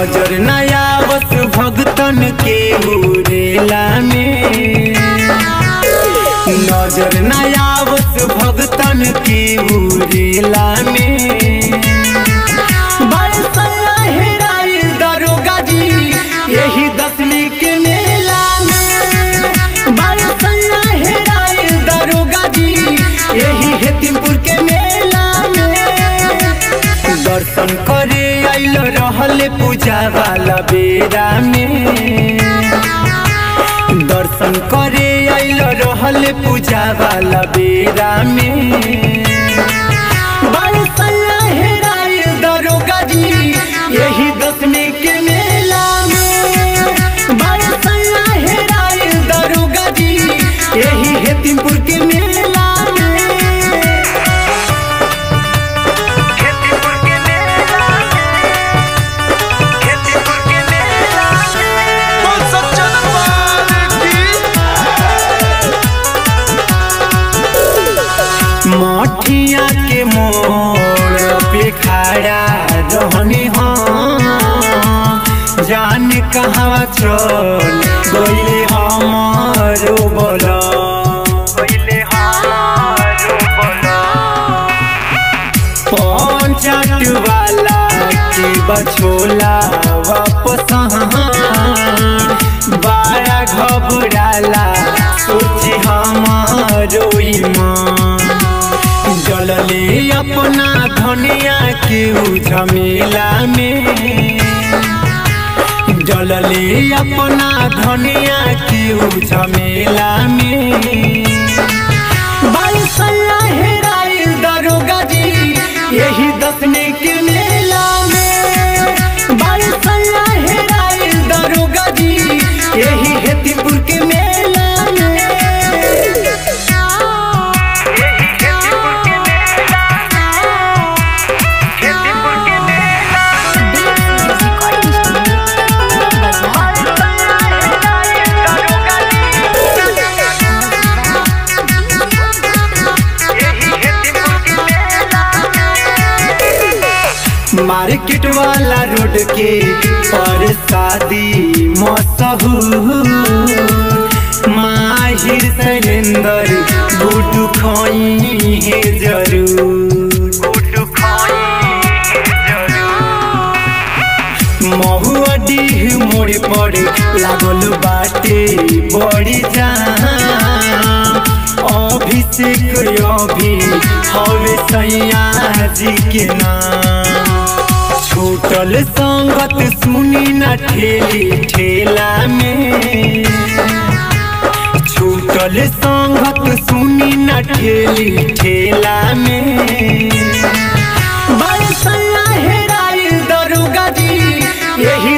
नजर नया बस भगतन के उरेला में नजर नया बस भगतन के उरेला में बरसला हेराइल दरोगा जी यही दसवीं के मेला में बरसला हेराइल दरोगा जी यही हेतिमपुर के मेला में दर्शन करे आइल रहले पूजा वाला बेरा में दर्शन करे आइल रहले पूजा वाला बेरा में बरसला हेराइल दरोगा जी यही दसवीं के मेला में बरसला हेराइल दरोगा जी यही हेतिमपुर के मेला में खेतीपुर के मेला खेतीपुर के मेला बोल सच्चा दरबार की मठिया के मोड़ पे खड़ा रहनी हम जान कहाँ चल गईले हमारो बोला पहिले हारो बोला पंचाट वाला के बछोला वापस बारा घबराला सोची हमारो ईमान जलले अपना धनिया के उ झमेला में जलले अपना धनिया के उ झमेला में बरसला हेराइल दरोगा जी यही दसवीं के मेला में बरसला हेराइल दरोगा जी यही हेतिपुर के मेला में यही खेतीपुर के मेला खेतीपुर के मेला बरसला हेराइल दरोगा जी यही खेतीपुर के मेला मार्केट वाला रोड के पर शादी मशहूर माहिर शैलेंदर गुडू खोई है जरूर गुड्डू खाई जरूर महुआ डीह मोड़ पर लागल बाटे बड़ी जान अभिषेक अभी हवे सैया जी के नाम छूटल संगत सुनी न ठेली ठेला में छूटल संगत सुनी न ठेली ठेला में बरसला हेराइल दरोगा जी यही